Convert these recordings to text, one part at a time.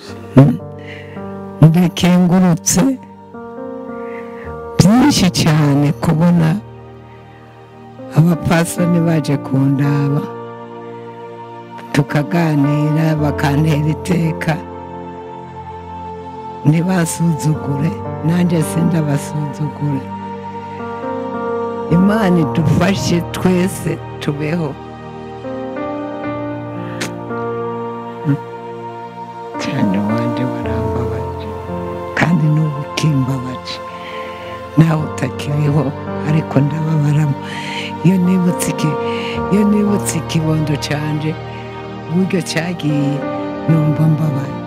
ndakengurutse byinshi cyane kubona abapasoni baje kundaba tukaganira bakantera iteka ntibasuzugure nanjye sindabasuzugure imana idufashe twese tubeho cyane wanjye warambabaje kandi n'ubu ukimbabaje nawe utakiriho ariko ndababaramo iyo nibutse iki iyo nibutse ikibondo cyanjye uburyo cyagiye numva mbabaye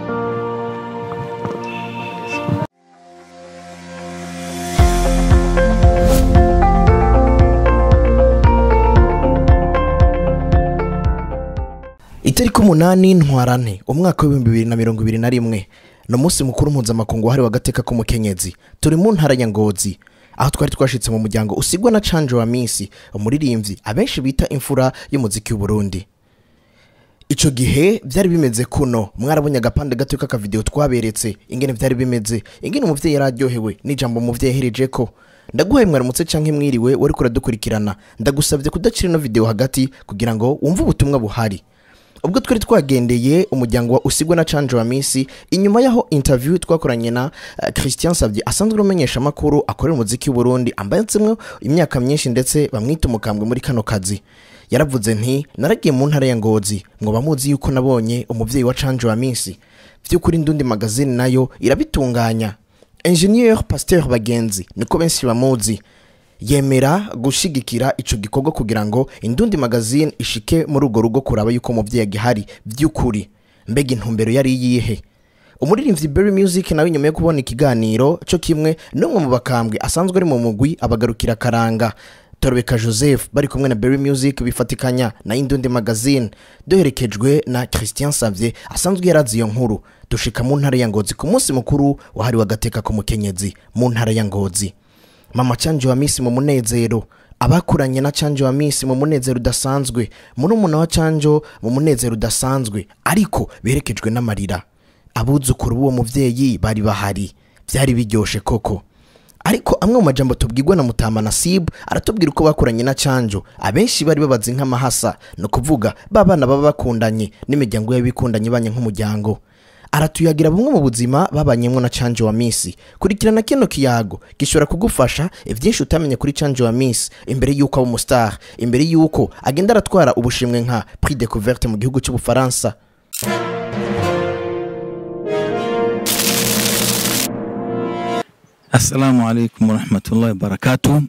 itariki umunani ntwarane umwaka w'ibihumbi bibiri na mirongo ibiri na rimwe ni umunsi mukuru mpuzamakungu wahariwe agateka k'umukenyezi turi mu ntara ya ngozi aho twari twashitse mu muryango usigwa na canje wa minsi umuririmbyi abenshi bita imfura y'umuziki w'uburundi ico gihe byari bimeze kuno mwarabonye agapande gato k'akavideo twaberetse ingene byari bimeze ingene umuvyeyi yari aryohewe n'ijambo umuvyeyi yahereje ko ndaguhaye mwaramutse canke mwiriwe wariko uradukurikirana ndagusabye kudacira ino video hagati kugira ngo wumve ubutumwa buhari ubwo twari twagendeye umuryango wa usigwa na canje wa misi inyuma yaho interview twakoranye na uh, christian savye asanzwe umenyesha amakuru akorera umuziki w'uburundi ambayetsemwo imyaka myinshi ndetse bamwita umukambwe muri kano kazi yaravuze nti naragiye mu ntara ya ngozi mwoba muzi yuko nabonye umuvyeyi wa canje wa misi vy'ukuri ndundi magazine nayo irabitunganya ingenieur pasteur bagenzi niko benshi bamuzi yemera gushigikira ico gikorwa kugira ngo indundi magazine ishike muri urwo rugo kuraba yuko umuvyeyi agihari vy'ukuri mbega intumbero yari iyihe umuririmbyi Berry Music nawe nyuma yo kubona ikiganiro cyo kimwe n'umwe mu bakambwe asanzwe ari mu mugwi abagarukira karanga Torobeka Joseph bari kumwe na Berry Music bifatikanya na Indundi Magazine duherekejwe na Christian Savye asanzwe yarazi iyo nkuru dushika mu ntara ya Ngozi ku munsi mukuru wahariwe agateka k'umukenyezi mu ntara ya Ngozi mama canje wa misi mu munezero abakuranye na canje wa misi mu munezero udasanzwe murumuna wa canjo mu munezero udasanzwe ariko berekejwe n'amarira abuzukuru b'uwo muvyeyi bari bahari byari biryoshe koko ariko amwe mu majambo tubwirwa na mutama nasibu aratubwira uko bakuranye na canjo abenshi bari babazi nk'amahasa ni ukuvuga ba bana baba bakundanye n'imiryango yabo ikundanye banye nk'umuryango aratuyagira bumwe mu buzima babanyemo na canje wa misi kurikirana kino kiyago gishobora kugufasha ivyinshi utamenye kuri canje wa misi imbere y'uko aba umustar imbere y'uko agenda aratwara ubushimwe nka prix découverte mu gihugu cy'ubufaransa assalamu alaikum warahmatullahi wabarakatu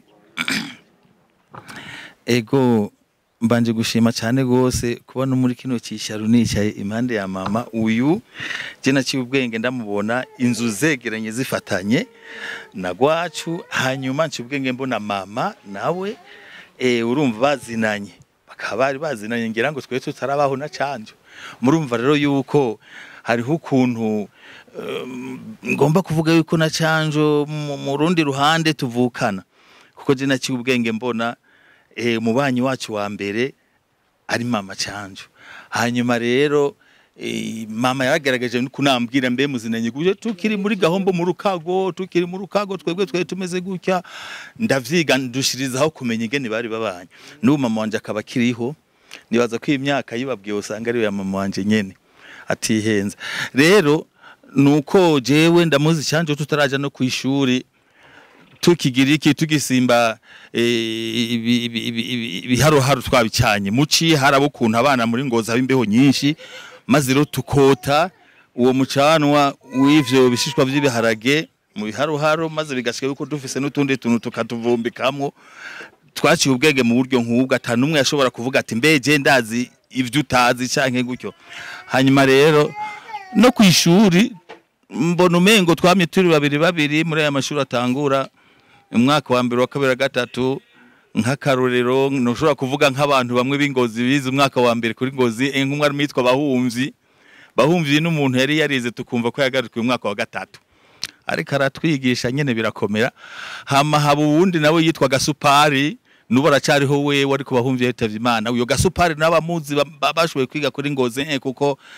ego mbanje gushima cyane rwose kubona muri kino cyicaro nicaye impande ya mama uyu je naciye ubwenge ndamubona inzu zegeranye zifatanye na gwacu hanyuma nci ubwenge mbona mama nawe e, urumva bazinanye bakaba bari bazinanye ngira ngo twe tutarabaho na canjo murumva rero yuko hariho ukuntu um, ngomba kuvuga yuko na canjo mu- mu rundi ruhande tuvukana kuko je naciye ubwenge mbona eh, umubanyi wacu wa mbere ari mama canjo hanyuma rero eh, mama yaragaragaje kunambwira mbe muzinanye guje tukiri muri gahombo mu rukago tukiri mu rukago twebwe twari tumeze gutya ndavyiga ndushirizaho kumenya ingene bari babanye n'ubu mama wanje akaba akiriho nibaza ko iyi myaka yibabwiye usanga ariyo ya mama wanje nyene atihenza rero nuko jewe ndamuzi canje tutaraja no kwishuri tukigira iki tugisimba eh, ibi- ibi- ibi- ibi- ibiharoharo twabicanye muci harabo ukuntu abana muri ngozi haba imbeho nyinshi maze rero tukota uwo mucanwa w'ivyo bishishwa vy'ibiharage mu biharoharo maze bigashika yuko dufise n'utundi tuntu tukatuvumbikamwo twaciye ubwenge mu buryo nk'ubwo ata n'umwe yashobora kuvuga ati mbeje ndazi ivyo utazi canke gutyo hanyuma rero no ku ishuri mbona umengo twamye turi babiri babiri muri aya mashuri atangura umwaka wa mbere wa kabiri wa gatatu nk'akarorero ntushobora kuvuga nk'abantu bamwe b'ingozi bize umwaka wa mbere kuri ngozi eh, nk'umwarimu yitwa bahumvyi bahumvyi n'umuntu yari yarize tukumva ko yagarukiye umwaka wa gatatu ariko aratwigisha nyene birakomera hama haba uwundi nawe yitwa gasupari nubu aracariho wewe ariko bahumvye yitavye imana uyo gasupari n'abamuzi ba- ba- bashoboye kwiga kuri ngozi eh, kuko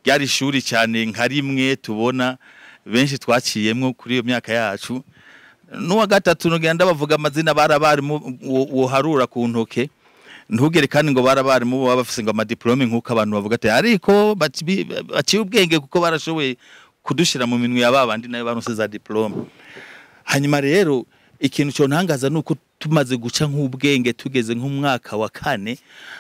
ryari ishuri cyane nka rimwe tubona benshi twaciyemwo kuri iyo myaka yacu n'uwa gatatu nugenda bavuga amazina barabarimu woharura ku ntoke ntugere kandi ngo barabarimu baba bafise ngo amadiplome nk'uko abantu bavuga ati ariko baci- baciye ubwenge kuko barashoboye kudushira mu minwe ya babandi nayo baronse za diplome hanyuma rero ikintu cyontangaza ni uko tumaze guca nk'ubwenge tugeze nk'umwaka wa kane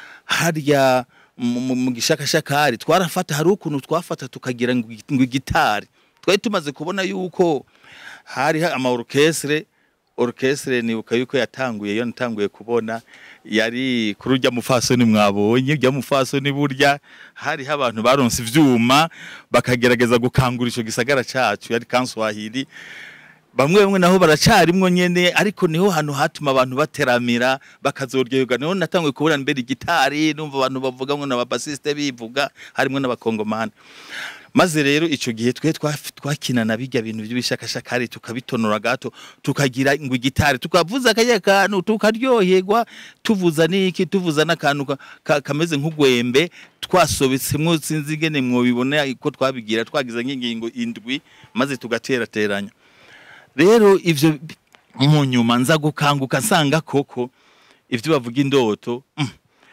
harya mu- mu mu gishakashakari twarafata hari ukuntu twafata tukagira ngo igi- ngo igitari twari tumaze kubona yuko hari ama orchestre orchestre nibuka yuko yatanguye yo natanguye kubona yari kuri urya mufasoni mwabonye urya mufasoni burya hariho abantu baronse ivyuma bakagerageza gukangura ico gisagara cacu yari kanswahili bamwe bamwe naho baracarimwo nyene ariko niho hantu hatuma abantu bateramira bakazoryoherwa niho natanguye kubona mbere igitari numva abantu bavuga ngo n'ababasiste bivuga harimwo n'abakongomani maze rero ico gihe twe twaf- twakinana bijya bintu by'ibishakashakari tukabitonora gato tukagira ngo igitari tukavuza akajya kantu tukaryoherwa tuvuza niki tuvuza n'akantu ka- ka- kameze nk'ugwembe twasobetsemwo sinzi ingene mwobibona ko twabigira twagize nk'ingingo indwi maze tugaterateranya rero ivyo bi- mu nyuma nza gukanguka nsanga koko ivyo bavuga indoto mm,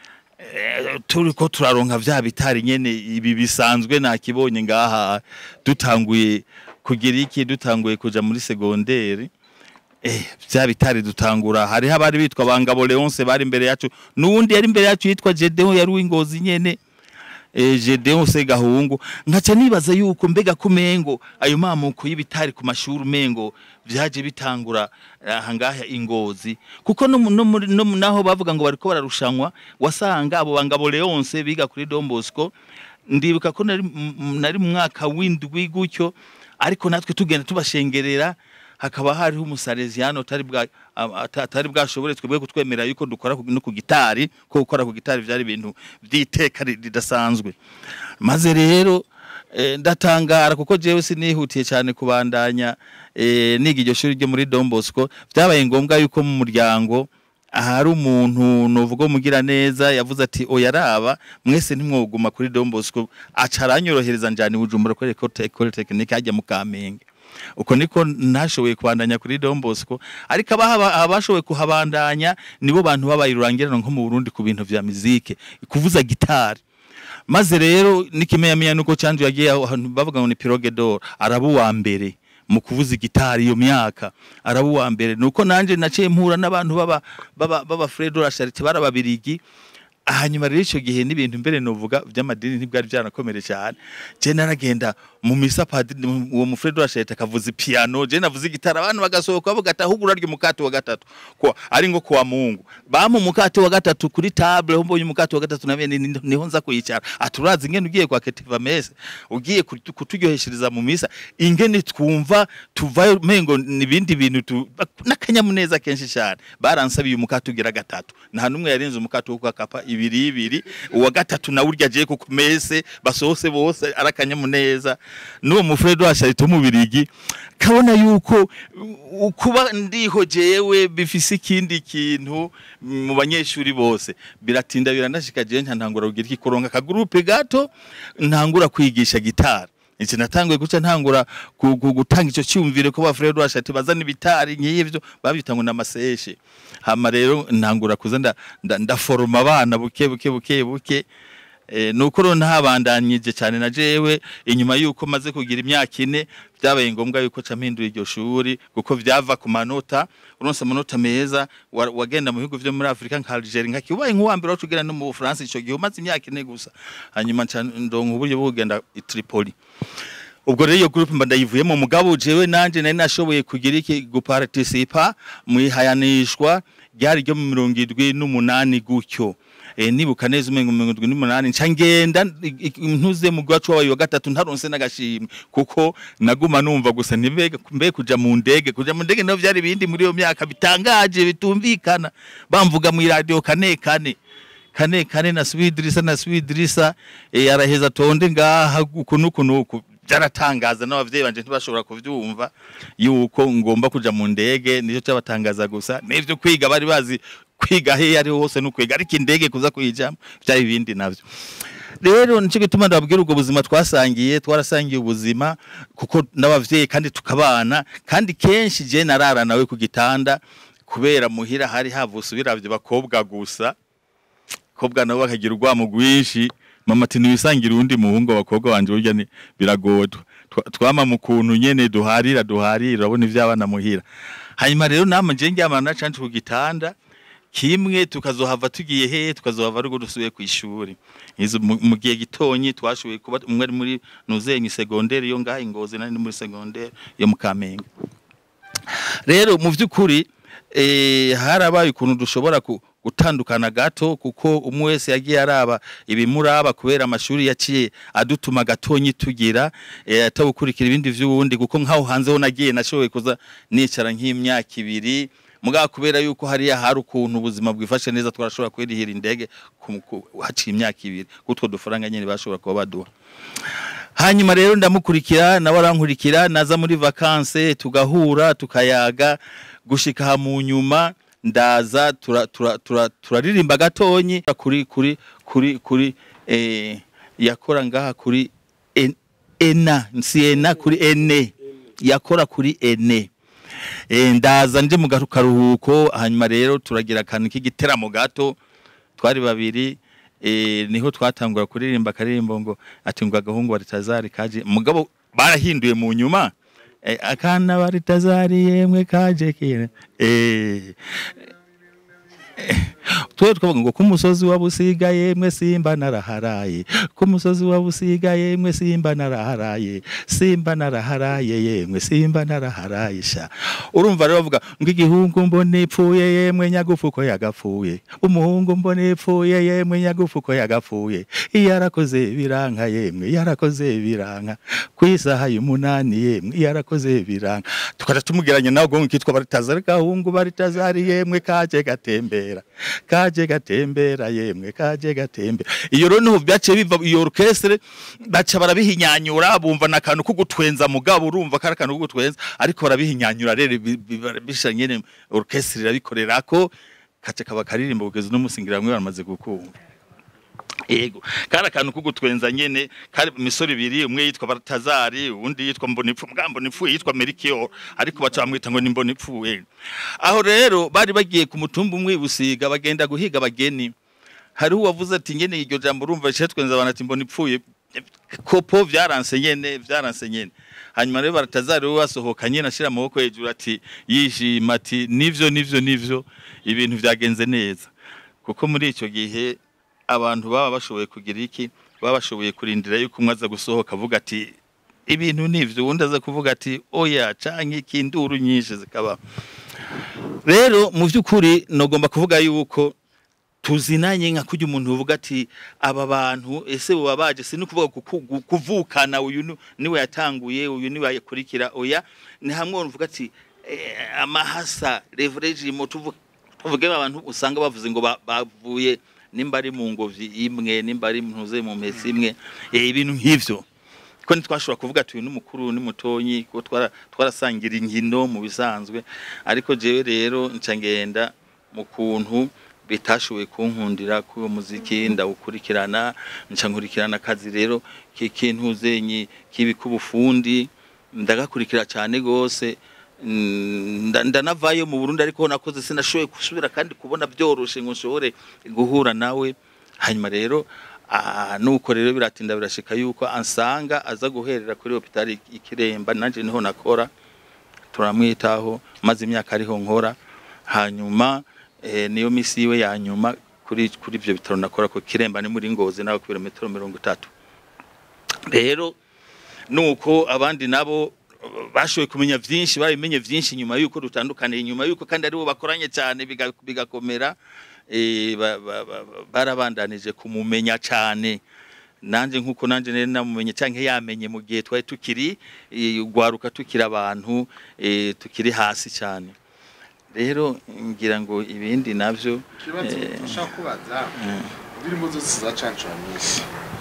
eh, turiko turaronka vya bitari nyene ibi bisanzwe nakibonye ngaha dutanguye kugira iki dutanguye kuja muri segonderi eh vya bitari dutangura hariho abari bitwa bangabo Leonce bari imbere yacu n'uwundi yari imbere yacu yitwa Gedeon yari uw'ingozi nyene eh, Gedeon se gahungu nkaca nibaza yuko mbega kumengo ayo mamuko y'ibitari ku mashuri umengo vyaje bitangura aha ngaha ingozi kuko no mu- no muri- no mu- naho bavuga ngo bariko bararushanwa wasanga abo bangabo Leonce biga kuri Don Bosco ndibuka ko nari m- m- nari mu mwaka w'indwi gutyo ariko natwe tugenda tubashengerera hakaba hariho umusalesiano atari bwa a- ata- atari bwashobore twebwe kutwemera yuko dukora ku- no ku gitari ko gukora ku gitari vyari ibintu vy'iteka ri- ridasanzwe maze rero eh, ndatangara kuko jewe sinihutiye cyane kubandanya eh, niga iryo shuri ryo muri Don Bosco vyabaye ngombwa yuko mu muryango hari umuntu novuga umugira neza yavuze ati oya raba mwese ntimwoguma kuri Don Bosco aca aranyorohereza njani bujumbura kuri école technique hajya mu Kamenge uko niko ntashoboye kubandanya kuri Don Bosco ariko abahaba- abashoboye kuhabandanya nibo bantu babaye urangirano nko mu Burundi ku bintu vya muzike kuvuza gitari maze rero n'ikimenyamenya nuko cyanzu yagiye aho hantu bavuga ngo ni pirogue d'or araba uwa mbere mu kuvuza igitari iyo myaka araba uwa mbere nuko nanje naciye mpura n'abantu baba baba baba Fredo la Charité barababirigi hanyuma rero icyo gihe n'ibintu mbere novuga by'amadini ntibwari byanakomere cyane je naragenda mu misa padiri uwo mufredo wa Charité akavuza piano je navuze igitara abantu bagasohoka bavuga ati ahubwo urarya umukate wa gatatu ko ari ngo kuwa Mungu bamu umukate wa gatatu kuri table mbonye umukate wa gatatu nabe ni- niho nza kuyicara aturazi ingene ugiye kwa Ketiva Messe ugiye kutu- kuturyoheshereza mu misa ingene twumva tuvayo mengo nibindi bintu tu- n'akanyamuneza kenshi cyane baransabiye umukate ugira gatatu nta numwe yarenze umukate wo kapa ibiri ibiri uwa gatatu nawe urya agiye ku mese basohose bose arakanyamuneza n'uwo mufredo wa Charité umubirigi kabona yuko uh, kuba ndiho jewe bifise ikindi kintu mu banyeshuri bose biratinda biranashika jewe ntangura kugira iki kuronka akagurupe gato ntangura kwigisha gitari iki natanguye guca ntangura ku- ku- gutanga icyo cyumvire ko ba Fred Washati bazana ibitari nk'ivyo babitangwa na maseshe hama rero ntangura kuza nda- nda- ndaforoma abana buke buke buke buke Eh, nuko rero ntahabandanyije cyane na jewe inyuma yuko maze kugira imyaka ine byabaye ngombwa yuko ca mpindura iryo shuri kuko vyava ku manota uronse amanota meza wa- wagenda mu bihugu vyo muri Afrika nka Algeria nka kibaye nk'uwa mbere wacu ugenda no mu Bufaransa ico gihe umaze imyaka ine gusa hanyuma nca ndonka uburyo bwo kugenda i Tripoli ubwo rero iyo groupe mba ndayivuyemo mugabo jewe nanje nari nashoboye kugira iki guparticipa mu ihayanishwa ryari ryo mu mirongo irwi n'umunani gutyo e, nibuka neza umengo mirongo irwi n'umunani nca ngenda i- i- ntuze mu gwacu wabaye wa gatatu ntaronse n'agashimwe kuko naguma numva gusa ntibega mbe kuja mu ndege kuja mu ndege navyo vyari ibindi muri iyo myaka bitangaje bitumvikana bamvuga mu radio kane kane kane kane na swidirisa na swidirisa e, araheza tonde ngaha uku nuku nuku byaratangaza n'abavyeyi banje ntibashobora kuvyumva yuko ngomba kuja mu ndege nico cyabatangaza gusa n'ivyo kwiga bari bazi kwiga he ari hose no kwiga ariko indege kuza kuyijamo byari ibindi navyo rero nicyo gituma ndababwira ubwo buzima twasangiye twarasangiye ubuzima kuko n'abavyeyi kandi tukabana kandi kenshi je narara nawe ku gitanda kubera muhira hari havuse biravye bakobwa gusa kobwa nabo bakagira urwamo rwinshi mama ati ntiwisangira uwundi muhungu abakobwa banje burya ni biragoye Twa- twama mu kuntu nyene duharira duharira urabona ivy'abana muhira hanyuma rero nama je ndyamana na canje ku gitanda kimwe tukazohava tugiye hehe tukazohava rugo dusubiye ku ishuri izo mu mu gihe gitonyi twashoboye kuba umwe ari muri nuzenyi segonderi yo ngaha ingozi nari ndi muri segonderi yo mu kamenge rero mu by'ukuri eh, harabaye ukuntu dushobora ku- gutandukana gato kuko umwe wese yagiye araba ibimuraba kubera amashuri yaciye adutuma gatonyi tugira eh, atagukurikira ibindi vy'uwundi kuko nkaho hanze ho nagiye nashoboye kuza nicara nk'imyaka ibiri mugabo kubera yuko hariya hari ukuntu ubuzima bwifashe neza twarashobora kwirihira indege ku- ku- haciye imyaka ibiri kutwo dufaranga nyene bashobora kuba baduha hanyuma rero ndamukurikira nawe arankurikira naza muri vakanse tugahura tukayaga gushika aha mu nyuma ndaza turaririmba tura, tura, turaririmba gatonyi kuri kuri kuri kuri eh, yakora ngaha kuri en, ena nsiena kuri ene yakora kuri ene e, ndaza nje mu garu- karuhuko hanyuma rero turagira akantu k'igiteramo gato twari babiri e, niho twatangura kuririmba akaririmbo ngo ati ngo agahungu baritazari kaje mugabo barahinduye mu nyuma e, akana baritazari yemwe kaje kire e, twe twavuga ngo kumusozi wa busiga yemwe simba naraharaye kumusozi wa busiga yemwe simba naraharaye simba naraharaye yemwe simba naraharaye sha urumva rero bavuga ngo igihungu mbone ipfuye yemwe nyagufu ko yagapfuye umuhungu mbone ipfuye yemwe nyagufu ko yagapfuye yarakoze biranka yemwe yarakoze biranka ku isaha y'umunani yemwe yarakoze biranka tukaja tumugeranya nawe ngo kitwa baritazari gahungu baritazari yemwe kaje gatembera kaje gatembera yemwe kaje gatembera iyo rero niho byaciye biva iyo orchestre baca barabihinyanyura bumva na kantu kugutwenza mugabo urumva kari akantu kugutwenza ariko barabihinyanyura rero bi- bi- bisha nyene orchestre irabikorera ko kace kaba karirimbo kugeza no musingira mwe baramaze gukumva Ego kari akantu kugutwenza nyene kari imisoro ibiri umwe yitwa Baratazari uwundi yitwa Mbonipfu mbwa Mbonipfu yitwa Merikio ariko baca bamwita ngo ni Mbonipfu eh. aho rero bari bagiye ku mutumba umwe i busiga bagenda guhiga abageni hariho uwavuze ati ngene iryo jambo urumva rishe twenza abantu ati Mbonipfuye kopo vyaranse nyene vyaranse nyene hanyuma rero Baratazari we wasohoka nyene ashira amaboko hejuru ati yishima ati nivyo nivyo nivyo ibintu vyagenze neza kuko muri ico gihe abantu baba bashoboye kugira iki baba bashoboye kurindira yuko umwe aza gusohoka avuga ati ibintu nivyo uwundi aza kuvuga ati oya canke iki induru nyinshi zikaba rero mu by'ukuri nogomba kuvuga yuko tuzinanye nka kurya umuntu uvuga ati aba bantu ese buba baje si no kuvuga kuku- gu- kuvukana uyu ni- niwe yatanguye uyu niwe yakurikira oya ni hamwe uvuga ati eh, amahasa leveragimo tuvuge tuvuge abantu usanga bavuze ngo ba- bavuye nimba ari mu ngobyi imwe nimba ari ntuze mu mpesi imwe eh, ibintu nk'ivyo ko ntitwashobora kuvuga ati uyu ni mukuru ni mutonyi ko twara- twarasangira inkino mu bisanzwe ariko jewe rero nca ngenda mu kuntu bitashoboye kunkundira k'uwo muziki ndawukurikirana nca nkurikirana akazi rero k'intuzenyi k'ibikubufundi ndagakurikira cyane gose Mm, nda- ndanavayo mu Burundi ariko nakoze sinashoboye gusubira kandi kubona byoroshe ngo nshobore guhura nawe hanyuma rero ah, nuko rero biratinda birashika yuko ansanga aza guherera kuri hopitali ikiremba nanje niho nakora turamwitaho maze imyaka ariho nkora hanyuma eh, niyo misi yiwe ya nyuma kuri kuri ibyo bitaro nakora ko kiremba ni muri ngozi naho kilometero mirongo itatu rero nuko abandi nabo bashoboye kumenya byinshi babimenye byinshi nyuma yuko dutandukaniye nyuma yuko kandi aribo bakoranye cyane biga- bigakomera eh, ba- ba- ba- ba- barabandanije kumumenya cyane nanje nkuko nanje nari namumenye canke yamenye mu gihe twari tukiri eh, ugwaruka tukiri abantu eh, tukiri hasi cyane rero ngira ngo ibindi navyo ikibazo eh, ushaka kubaza indirimbo zose za cancu misi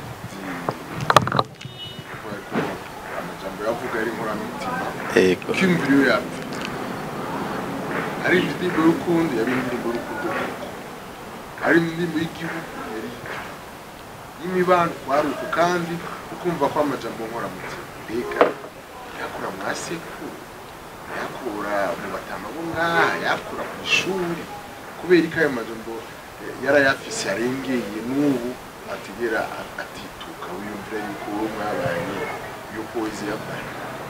amajambo yavuga yari inkoramutima ego ukiyumvira iyo yapfa hari indirimbo y'urukundo yari indirimbo y'urukundo hari indirimbo y'igihugu yari y'imibano kwari uko kandi ukumva ko amajambo nkoramutima mbega yakura mwa sekuru yakura mu batama bo ngaha yakura ku ishuri kubera ko ayo majambo eh, yarayafise arengeye n'ubu atigera a- atituka wiyumvira yuko uwo mwabanye iyo poezi yabaye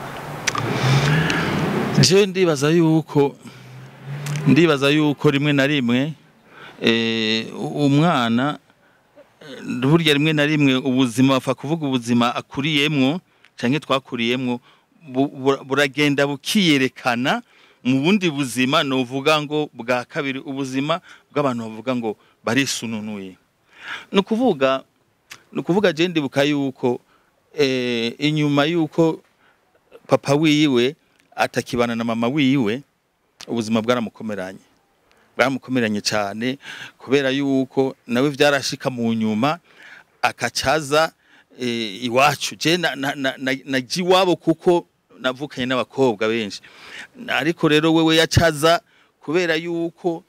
jewe ndibaza yuko ndibaza yuko rimwe na rimwe eh, umwana eh, burya rimwe na rimwe ubuzima bapfa kuvuga ubuzima akuriyemwo canke twakuriyemwo bu- bu- buragenda bukiyerekana mu bundi buzima novuga ngo bwa kabiri ubuzima bw'abantu bavuga ngo barisununuye ni ukuvuga ni ukuvuga je ndibuka yuko eh, inyuma yuko papa wiwe atakibana na mama wiwe ubuzima bwaramukomeranye bwaramukomeranye cyane kubera yuko nawe byarashika mu nyuma akacaza e, iwacu je na, na, na, na, naji iwabo kuko navukanye n'abakobwa benshi ariko rero wewe yacaza kubera yuko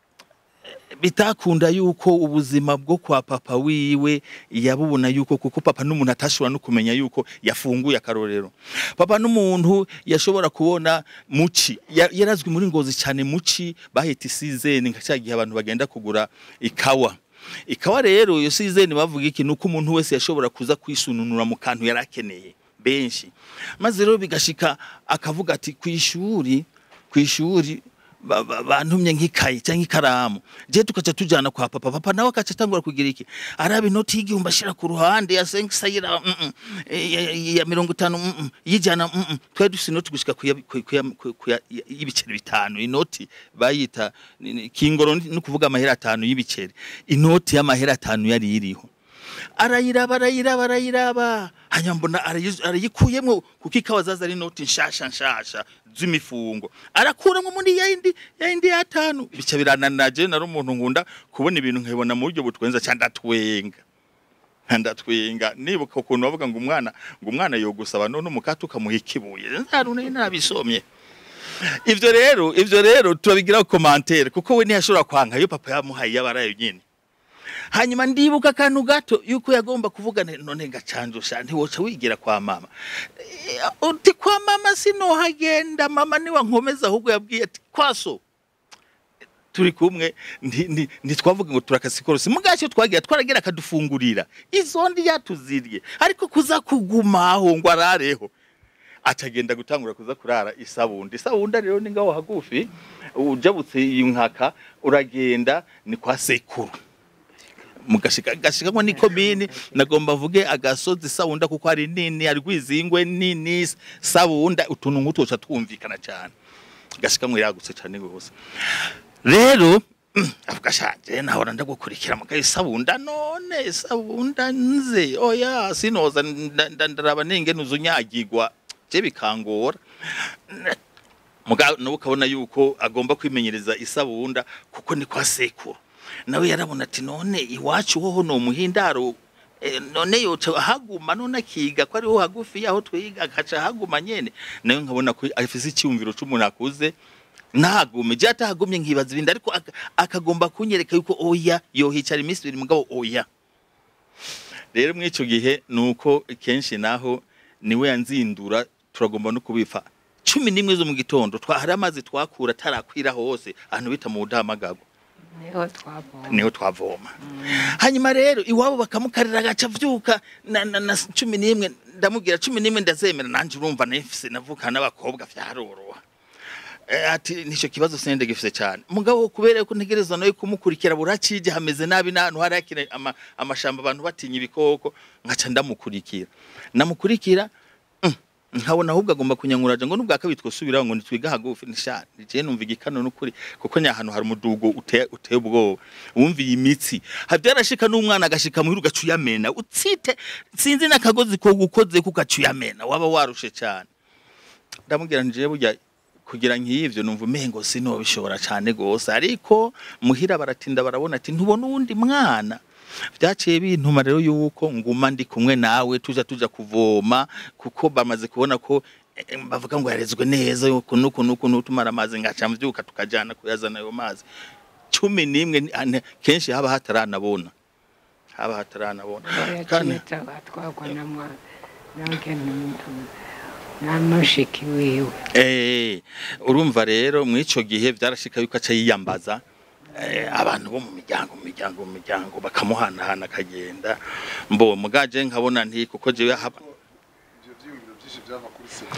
bitakunda yuko ubuzima bwo kwa papa wiwe yabubona yuko kuko papa n'umuntu atashobora no kumenya yuko yafunguye akarorero papa n'umuntu yashobora kubona muci Ya- yarazwi muri ngozi cyane muci bahita isizeni nka cya gihe abantu bagenda kugura ikawa ikawa rero iyo sizeni bavuga iki nuko umuntu wese yashobora kuza kwisununura mu kantu yari akeneye benshi maze rero bigashika akavuga ati ku ishuri ku ishuri ba- ba- bantumye nk'ikayi cyangwa ikaramu je tukaca tujana kwa papa papa nawe akaca atangura kugira iki araba inoti y'igihumbi ashira ku ruhande ya senkisayira mm -mm, eh, ya- ya mirongo itanu mm -mm, y'ijana mm -mm. twari dufise inoti gushika ku ya- ku- ku ya- ku- ku ya- y'ibiceri bitanu inoti bayita ni- ni- kingoro ni kuvuga amahera atanu y'ibiceri inoti y'amahera atanu yari iriho arayiraba arayiraba arayiraba hanyuma mbona arayi- arayikuyemwo kuko ikawa zaza ari inoti nshasha nshasha z'imifungo arakuramo muri ya yindi ya yindi y'atanu bica birananaje nari umuntu nkunda kubona ibintu nkabibona mu buryo butwenza cyangwa ndatwenga ndatwenga nibuka ukuntu bavuga ngo umwana ngo umwana yogusaba none umukate ukamuha ikibuye ntarune nabisomye ivyo rero ivyo rero turabigira komantere kuko we ntiyashobora kwanka iyo papa yamuhaye yabarayo nyine hanyuma ndibuka akantu gato yuko yagomba kuvuga nti, none gacanjusha ntiwoca wigira kwa mama Eh, uti kwa mama sinohagenda mama niwa nkomeza ahubwo yabwiye ati kwaso turi kumwe nti- nti- ntitwavuga ngo turakasikorose mugacyo twagira twaragira akadufungurira izo ndi yatuziriye ariko kuza kugumaho ngo arareho atagenda gutangura kuza kurara isabundi isabundi rero ni ngaho hagufi ujabutse iyi nkaka uragenda ni kwa sekuru mugashika gashikamo ni komini nagomba vuge agasozi sabunda kuko ari nini ari gwizingwe nini sabunda utuntu nk'utwo tuca twumvikana cyane gashikamwe yagutse cyane gose rero avuga shaje nahora ndagukurikira mugaye sabunda none sabunda nze oya sinoza nda- nda- ndaraba ninge nuzunyagirwa je bikangora muga nawe ukabona yuko agomba kwimenyereza isabunda kuko ni kwa sekuru nawe yarabona ati none iwacu hoho ni umuhindaro eh, none yoca haguma none akiga ko ariho hagufi yaho twiga agaca haguma nyene nawe nkabona ko afise icyumviro c'umuntu akuze nagume je atahagumye nkibaza ibindi ariko aka- akagomba kunyereka yuko oya yohicara iminsi ibiri mugabo oya rero mw'ico gihe nuko kenshi naho niwe yanzindura turagomba no kubifa cumi n'imwe zo mu gitondo twa hari amazi twakura atarakwira hose ahantu bita mu budahamagabo niho twavoma niho twavoma hanyuma rero iwabo bakamukarira agaca avyuka na, na, na cumi n'imwe ndamubwira cumi n'imwe ndazemera nanje urumva nefise navuka n'abakobwa vyaroroha Eh, ati nico kibazo sende gifise cyane mugabo kubera ko ntegerezwa nawe kumukurikira buracije hameze nabi n'ahantu hari hakiri ama, amashamba abantu batinya ibikoko nkaca ndamukurikira namukurikira mm, nkabona ahubwo agomba kunyanguraje ngo nubwa kabiri twosubiraho ngo nitwiga hagufi nisha nije numva igikano n'ukuri kuko nyahantu hari umudugo uteye uteye ubwoba wumva iyi mitsi habyarashika n'umwana agashika muhiru gacuyamena utsite sinzi n'akagozi ko gukoze kugacuyamena waba warushe cyane ndamubwira nje burya kugira nk'ivyo numva umengo sinobishobora cyane gose ariko muhira baratinda barabona ati ntubona uwundi mwana byaciye bintuma rero yuko nguma ndi kumwe nawe tuja tuja kuvoma kuko bamaze kubona ko eh, bavuga ngo yarezwe neza yuko nuko nuko nutumara amazi ngaca mvyuka tukajana kuyazana ayo mazi cumi n'imwe ni- ane- kenshi haba hataranabona haba hataranabona yaciye kandi atwagwa na mwa nange na mushiki wiwe Eh, urumva rero mu ico gihe byarashika yuko aca yiyambaza eh, abantu bo mu miryango mu miryango mu miryango bakamuhanahana akagenda mbo mugaje nkabona nti kuko jewe haba ivyo vyiyumviro vyinshi vyava kuri seko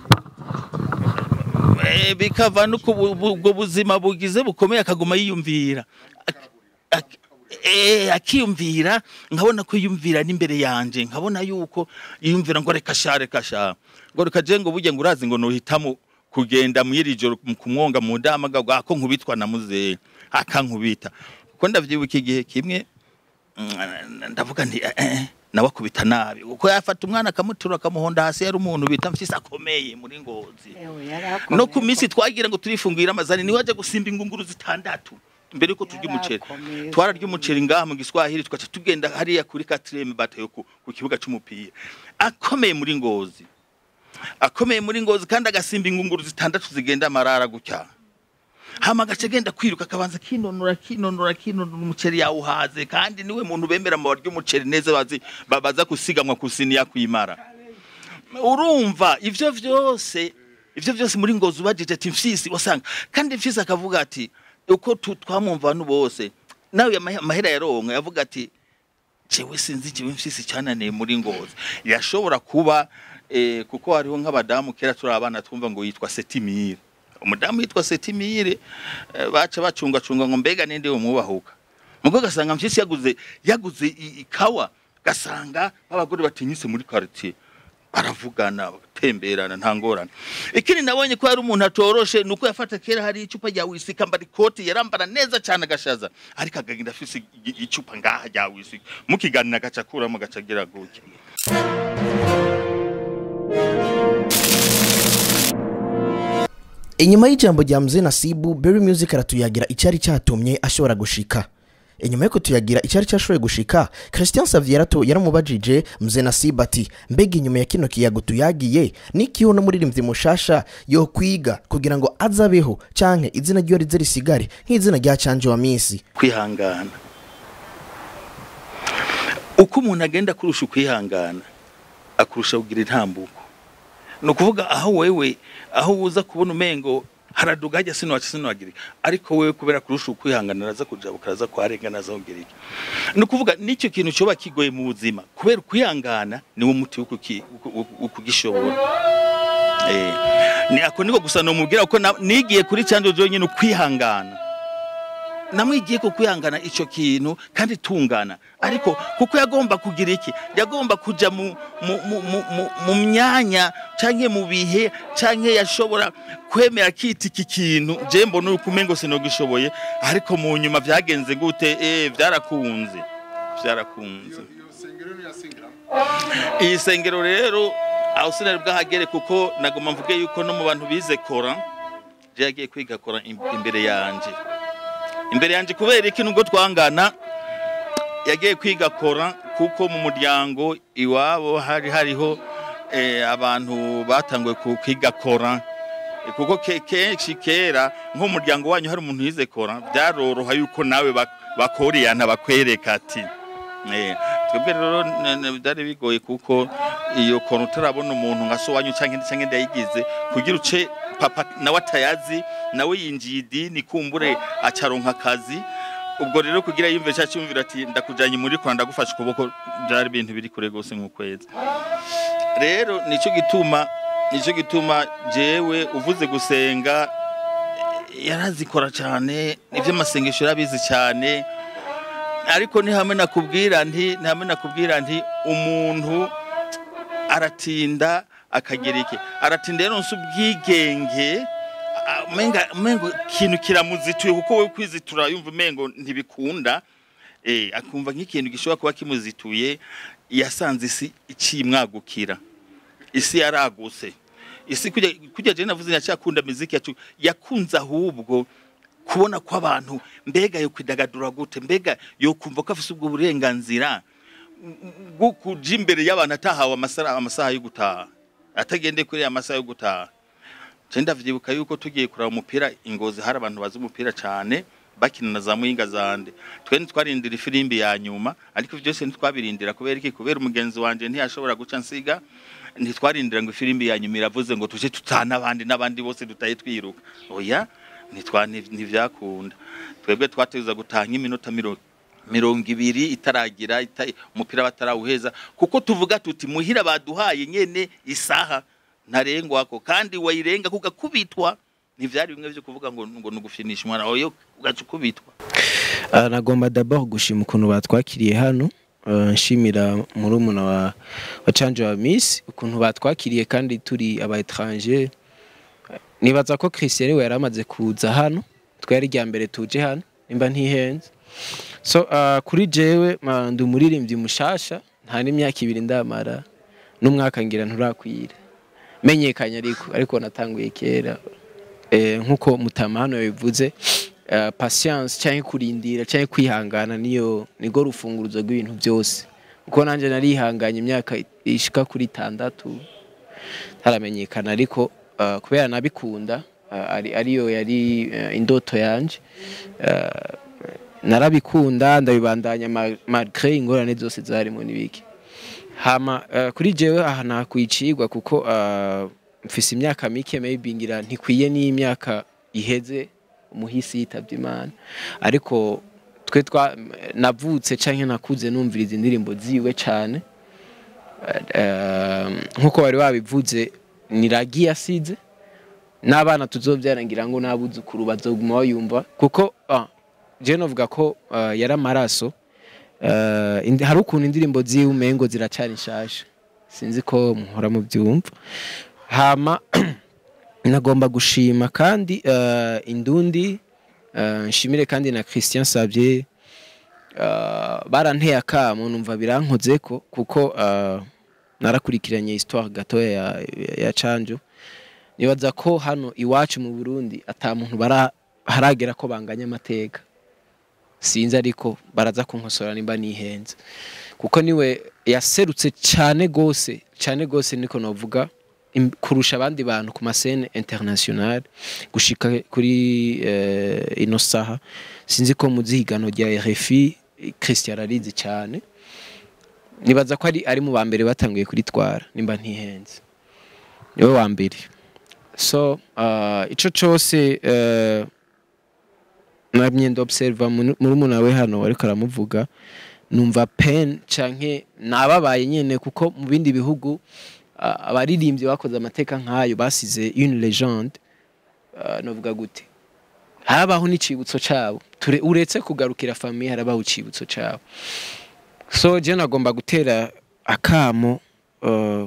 Eh, bikava no ku bu- bu- ubwo buzima bugize bukomeye akaguma yiyumvira Ak- ak- eh, akiyumvira nkabona ko yiyumvira n'imbere yanje nkabona yuko yiyumvira ngo reka sha reka sha ngo reka je ngo burya ngo urazi ngo nohitamo kugenda mw'iri joro mu kumwonga mu ndamaga ako nkubitwa na muzehe akankubita kuko ndavyibuka igihe kimwe mm, ndavuga nti eh, eh, nawe akubita nabi kuko yafata umwana akamutura akamuhonda hasi yari umuntu bita mfise akomeye muri ngozi Ewe, yari akomeye no ku ko- minsi twagira ngo turifungira amazani niwe aje gusimba ingunguru zitandatu mbere yuko turya umuceri Yarakomeye. twararya umuceri ngaha mu giswahili tugaca tugenda hariya kuri katreme batayo ku, ku kibuga c'umupira akomeye muri ngozi akomeye muri ngozi kandi agasimba ingunguru zitandatu zigenda amarara gutya hama agace agenda kwiruka akabanza kinonora kinonora kinonora umuceri yawuhaze kandi niwe muntu bemera mu barya umuceri neza bazi babaza kusigamwa kusiniya kwimara urumva ivyo vyose ivyo vyose muri ngozi ubajije ati mfisi wasanga kandi mfisi akavuga ati uko tu- twamwumva abantu bose nawe amahe- amahera yaronka yavuga ati jewe sinzi jewe mfisi cyananiye muri ngozi yashobora kuba eh, kuko hariho nk'abadamu kera turi abana twumva ngo yitwa setimire umudamu yitwa setimire eh, baca bacungacunga ngo mbega ninde umwubahuka mugo gasanga mfisi yaguze yaguze i- ikawa gasanga abagore batinyitse muri quartier baravugana batemberana nta ngorane ikindi nabonye ko hari umuntu atoroshe nuko yafata kera hari icupa rya wisika mbara ikoti yarambara neza cyane agashaza ariko akagenda afise i- icupa ngaha rya wisika mukiganira agaca akuramo agaca agira gutya inyuma y'ijambo rya mzee nasibu berry music aratuyagira icyari cyatumye ashobora gushika inyuma yo kutuyagira icyari cyashoboye gushika christian savierato yaramubajije mzee nasibu ati mbega inyuma ya kino kiyago tuyagiye n'ikiho n'umuririmbyi mushasha yo kwiga kugira ngo azabeho canke izina ryiwe rize risigare nk'izina rya canje wa misi kwihangana uko umuntu agenda kurusha ukwihangana akurusha kugira intambuko ni ukuvuga aho wewe aho uza kubona umengo haraduga hajya sinowaca sinowagirika ariko wewe kubera kurusha ukwihangana araza kujabuka araza kuharengana aza kugirika ni ukuvuga n'icyo kintu cyoba kigoye mu buzima kubera ukwihangana niwo muti wo kuki- wo- wo- wo kugishobora Eh, ni ako niko gusa nomubwira ko na- nigiye kuri cyanjo nyine ukwihangana namwigiye ko kwihangana icyo kintu kandi tungana ariko kuko yagomba kugira iki yagomba kujya mu, mu, mu, mu, mu, mu myanya canke mu bihe canke yashobora kwemera kiti iki kintu je mbona uko umengo sinogishoboye ariko mu nyuma vyagenze gute eh vyarakunze vyarakunze iyo sengero niyo yasengeramo iyi sengero rero aho sinari bwahagere kuko nagoma mvuge yuko no mu bantu bize kora je yagiye kwiga kora im- imbere yanje imbere yanje kubera iki nubwo twangana yagiye kwiga kora kuko mu muryango iwabo hari hariho eh, abantu batanguye ku- kwiga kora Eh, kuko ke- kenshi kera nk'umuryango wanyu hari umuntu yize kora byaroroha yuko nawe bak- bakoreyana bakwereka ati Eh, twebwe rero n- n- byari bigoye kuko iyo kontu utarabona umuntu nka so wanyu cyangwa indi cyangwa indi yayigize kugira uce papa nawe atayazi nawe yinjiye idini kumbure acaronka akazi ubwo rero kugira yumve cya cyumvira ati ndakujanye muri kwa ndagufasha ukuboko byari ibintu biri kure gose nk'ukwezi rero nicyo gituma nicyo gituma jewe uvuze gusenga eh, yarazikora cyane iby'amasengesho yarabizi cyane ariko ni hamwe nakubwira nti ni hamwe nakubwira nti umuntu aratinda akagira iki aratinda yaronse ubwigenge a- umenga umengo ikintu kiramuzituye kuko we kwizitura yumva umengo ntibikunda eh akumva nk'ikintu gishobora kuba kimuzituye yasanze isi icimwagukira isi yaraguse isi kujya kujya je navuze yacyakunda muziki yacu yakunze ahubwo kubona ko abantu mbega yo kwidagadura gute mbega yo kumva ko afite ubwo burenganzira bwo kuja imbere y'abantu atahawe amasaha amasaha yo gutaha atagendeye kuri aya masaha yo gutaha je ndavyibuka yuko tugiye kuraba umupira ingozi hari abantu bazi umupira cyane bakina na za muyinga zande twe ntitwarindira ifirimbi ya nyuma ariko byose ntitwabirindira kubera iki kubera umugenzi wanje ntiyashobora guca nsiga ntitwarindira ngo ifirimbi ya nyuma iravuze ngo tuje tutana abandi n'abandi bose dutaye twiruka oya ntitwa ntivyakunda twebwe twateza gutaha nk'iminota mirongo mirongo ibiri itaragira ita, umupira batarawuheza kuko tuvuga tuti muhira baduhaye nyene isaha ntarengwako kandi wayirenga kugakubitwa ntivyari bimwe vyo kuvuga ngo ngo nugufinisha umwana oyo ugaca ukubitwa Ah, nagomba d'abord gushima ukuntu batwakiriye hano Ah, nshimira murumuna wa wa Canje wa Miss ukuntu batwakiriye kandi turi aba étranger nibaza ko Christian we yaramaze kuza hano twari rya mbere tuje hano nimba ntihenze so ah, kuri jewe ma- ndi umuririmbyi mushasha nta n'imyaka ibiri ndamara n'umwaka ngira nturakwira menyekanye ariko ariko natanguye kera eh, nkuko mutama hano yabivuze uh, patience cyangwa kurindira cyangwa kwihangana niyo nigo rufunguruzo rw'ibintu byose kuko nanjye narihanganye imyaka ishika kuri itandatu ntaramenyekana ariko uh, kubera nabikunda uh, ari ariyo yari uh, indoto yanje uh, narabikunda ndabibandanya ma- malgré ingorane zose zarimo n'ibiki hama uh, kuri jewe aha nakwicigwa kuko uh, mfise imyaka mike maybe ngira ntikwiye n'imyaka iheze umuhisi yitabye imana ariko twe twa navutse canke nakuze numviriza indirimbo ziwe cane Eh, nkuko bari babivuze ni ragi yasize n'abana tuzobyara ngira ngo n'abuzukuru bazoguma bayumva kuko ah, je novuga ko ah, yari amaraso Eh, indi- hari ukuntu indirimbo ziwe umengo ziracari nshasha sinzi ko muhora mubyumva hama nagomba gushima kandi eh, indundi eh, nshimire kandi na Christian Savier eh, baranteye akamo numva birankozeko kuko eh, narakurikiranye histoire gatoya ya, ya Canjo nibaza ko hano iwacu mu Burundi ata muntu bara haragera ko banganya amateka sinzi ariko baraza kunkosora nimba nihenze kuko niwe yaserutse cyane gose cyane gose niko novuga im- kurusha abandi bantu ku masene international gushika kuri eh, ino saha sinzi ko mu zihigano rya RFI Christian ararizi cyane nibaza ko ari ari mu ba mbere batanguye kuritwara nimba ntihenze niwe wa mbere so uh, ico cose uh, namye ndobserva muri muna we hano ariko aramuvuga numva pen canke nababaye nyene kuko mu bindi bihugu uh, abaririmbyi bakoze amateka nk'ayo basize une legende uh, novuga gute harabaho n'icibutso cabo Ture- uretse kugarukira famiye harabaho icibutso cabo so je nagomba gutera akamo uh,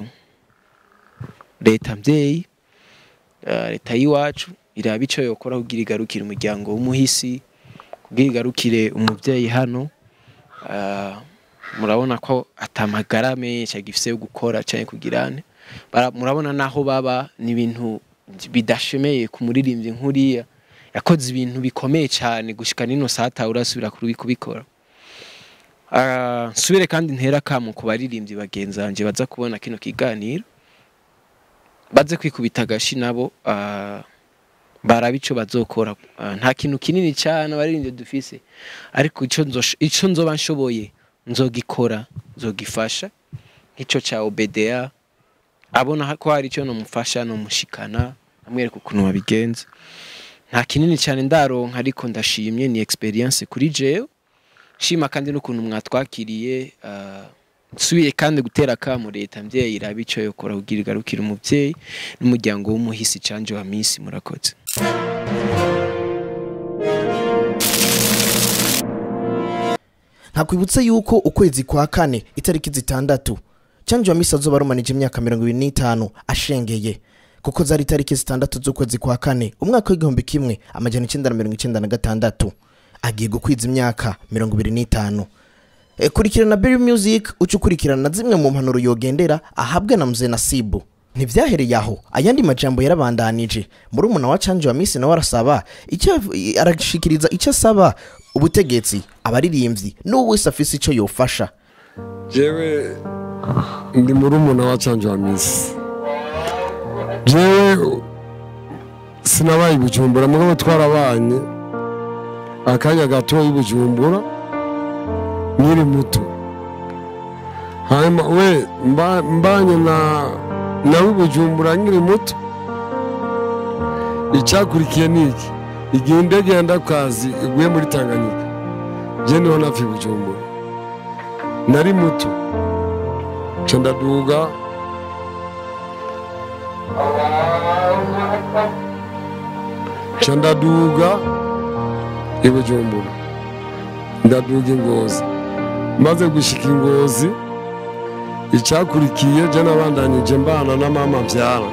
leta mvyeyi uh, leta y'iwacu iraba ico yokora kugira igarukire umuryango w'umuhisi kugira igarukire umuvyeyi hano uh, murabona ko atamagara menshi agifise yo gukora canke kugirane Bara- murabona naho baba ni ibintu bidashemeye ku muririmbyi nkuriya yakoze ibintu bikomeye cyane gushika nino saa tawe urasubira kubi- kubikora Ah, nsubire kandi ntera kamo ku baririmbyi bagenzi banje baza kubona kino kiganiro baze kwikubita agashi nabo ah, baraba ico bazokora Ah, nta kintu kinini cyane abaririmbyi dufise ariko ico nzosh- ico nzoba nshoboye nzogikora nzogifasha nk'ico ca OBDA abona ko hari icyo nomufasha nomushikana amwereka ukuntu wabigenza nta kinini cyane ndaronka ariko ndashimye ni experience kuri jewe shima kandi n'ukuntu mwatwakiriye ah, nsubiye kandi gutera akamo leta mvyeyi iraba ico yokora kugira igarukire umuvyeyi n'umuryango w'umuhisi canje wa misi murakoze ntakwibutse yuko ukwezi kwa kane itariki zitandatu canje wa misi azoba arumanije imyaka mirongo ibiri n'itanu ashengeye kuko zari itariki zitandatu z'ukwezi kwa kane umwaka w'igihumbi kimwe amajana icenda na mirongo icenda na gatandatu agiye gukwiza imyaka mirongo ibiri n'itanu E, kurikirana Berry Music uca ukurikirana na zimwe mu mpanuro yogendera ahabwe na mzee Nasibu ntivyahereye aho ayandi majambo yarabandanije muri umuna wa canje wa misi nawe arasaba icyo arashikiriza icyo asaba ubutegetsi abaririmbyi n'uwo wese afise ico yofasha jewe ndi murumuna wa canje wa misi jewe sinabaye i bujumbura mugabo twarabanye akanya gatoya i bujumbura nkiri muto hanyuma we mba- mbanye na nawe i bujumbura nkiri muto icyakurikiye ni iki igihe indege yenda kazi iguye muri tanganyika je niho nava i bujumbura nari muto nca ndaduga nca ndaduga i bujumbura ndaduga ingozi maze gushika ingozi icyakurikiye je nabandanyije mbana na mama mbyara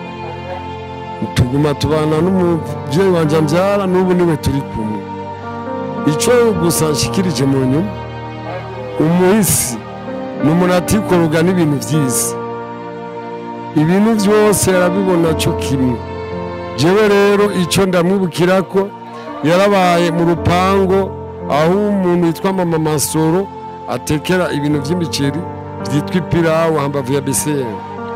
tuguma tubana n'umubyeyi wanjye mbyara n'ubu niwe turi kumwe icyo gusa nshikirije mu nyuma umuhisi ni umuntu atikoroga n'ibintu by'isi ibintu byose yarabibona cyo kimwe jewe rero icyo ndamwibukira ko yarabaye mu rupango aho umuntu witwa mama masoro atekera ibintu by'imiceri byitwa ipirawu hambavu ya beseri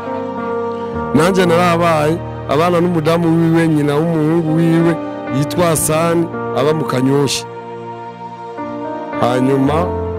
nanjye narabaye abana n'umudamu wiwe nyina w'umuhungu wiwe yitwa hasani aba mu kanyoshi hanyuma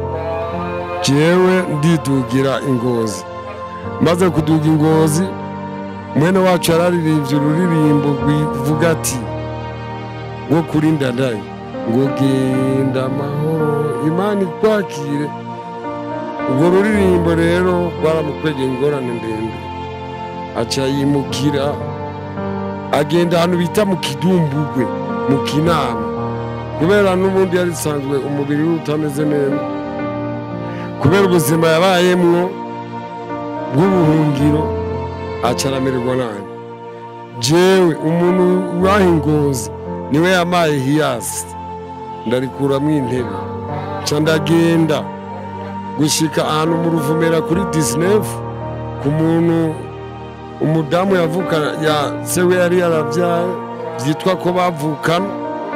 jewe ndidugira ingozi maze kuduga ingozi mwene wacu yararirimbye ururirimbo rwivuga ati ngo kuri ndadaye ngo genda amahoro imana ikwakire urwo ruririmbo rero rwaramukwegeye ingorane ndende aca yimukira agenda ahantu bita mu kidumbugwe mu kinama kubera n'ubundi yari isanzwe umubiri we utameze neza kubera ubuzima yabayemwo bw'ubuhungiro aca aramererwa nabi jewe umuntu waha ingozi niwe yamaye hiyasi ndarikuramwo intebe nca ndagenda gushika ahantu mu ruvumera kuri disinefu ku muntu umudamu yavuka ya se we yari yarabyaye byitwa ko bavukana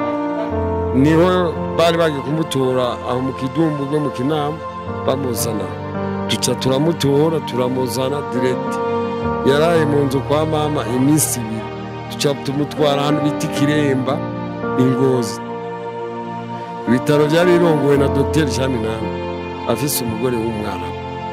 niho bari bagiye kumutora aho mu kidumbu no mu kinama bamuzana duca turamutora turamuzana diregiti yaraye mu nzu kwa mama iminsi ibiri duca tumutwara ahantu bita ikiremba ingozi ibitaro byari birongowe na dogiteri shaminani afise umugore w'umwana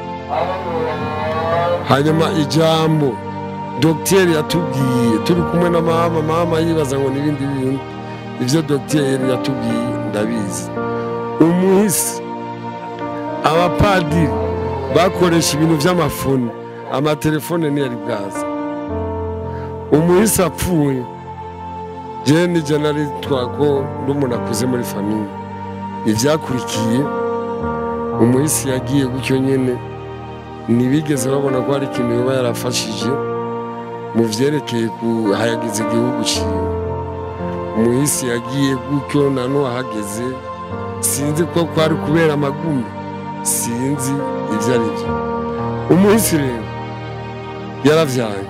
hanyuma ijambo dogiteri yatubwiye turi kumwe na mama mama yibaza ngo n'ibindi bintu ibyo dogiteri yatubwiye ndabizi umuhisi abapadiri bakoresha ibintu by'amafoni amatelefone ntiyari bwaza umuhisi apfuye jewe nije nari twako n'umuntu akuze muri famiye ibyakurikiye umuhisi yagiye gutyo nyine ntibigeze babona ko hari ikintu yoba yarafashije mu byerekeye kuhayagiza igihugu ciwe umuhisi yagiye gutyo nano ahageze sinzi ko kwari kubera amagumi sinzi ibyo ari byo umuhisi rero yaravyaye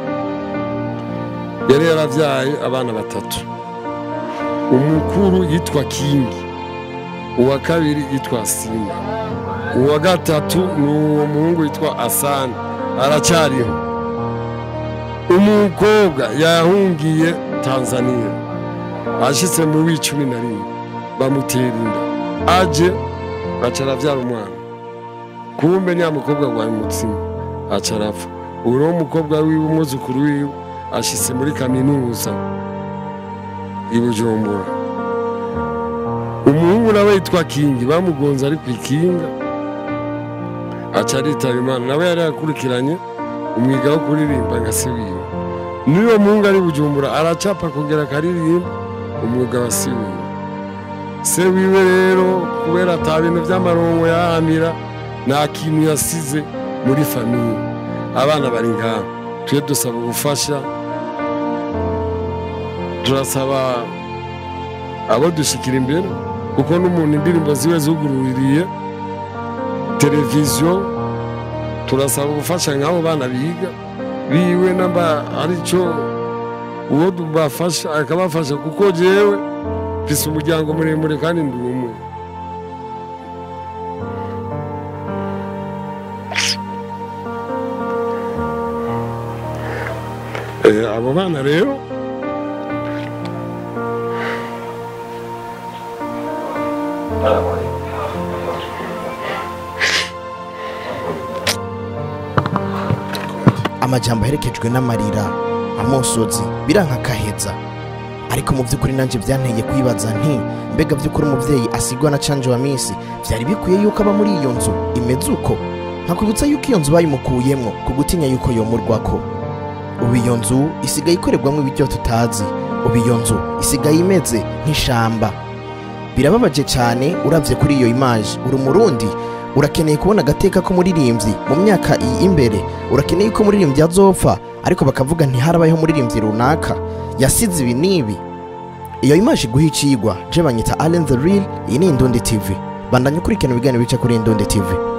yari yaravyaye abana batatu umukuru yitwa kingi uwa kabiri yitwa simba uwa gatatu ni uwo muhungu witwa asani aracyariho umukobwa yahungiye tanzania ashitse mu w'icumi na rimwe bamutera inda aje aca aravyara umwana kumbe nya mukobwa gwaye umutsima aca arapfa ubu rero umukobwa wiwe umwuzukuru wiwe ashitse muri kaminuza i bujumbura umuhungu nawe yitwa kingi bamugonze ari ku ikinga aca aritaba imana nawe yari yakurikiranye umwiga wo kuririmba nka se wiwe n'uwo muhungu ari bujumbura aracapa kongera akaririmba umwuga wa se wiwe se wiwe rero kubera ata bintu by'amarongo yahamira nta kintu yasize muri famiye abana bari ngaho tujye dusaba ubufasha turasaba abo dushikira imbere kuko n'umuntu indirimbo ziwe zugururiye televiziyo turasaba ubufasha nk'abo bana biga biwe namba aricyo uwo bafasha akabafasha kuko jewe mfise umuryango muremure kandi ndi umwe Eh, abo bana rero amajambo aherekejwe n'amarira amosozi biranka akaheza ariko mu by'ukuri nanjye byanteye kwibaza nti mbega by'ukuri umubyeyi asigwa na canje wa minsi byari bikwiye yuko aba muri iyo nzu imeze uko nkakwibutsa yuko iyo nzu bayimukuyemo ku gutinya yuko yomurwako ubu iyo nzu isigaye ikorerwamo ibiryo tutazi ubu iyo nzu isigaye imeze nk'ishamba birababaje cyane uravye kuri iyo imaje uri umurundi urakeneye kubona agateka k'umuririmbyi mu myaka iyi imbere urakeneye yuko umuririmbyi azopfa ariko bakavuga ntiharabayeho umuririmbyi runaka yasize ibi n'ibi iyo imaje iguha icigwa je banyita Allen the Real iyi ni Indundi TV bandanya ukurikirana ibiganiro bica kuri Indundi TV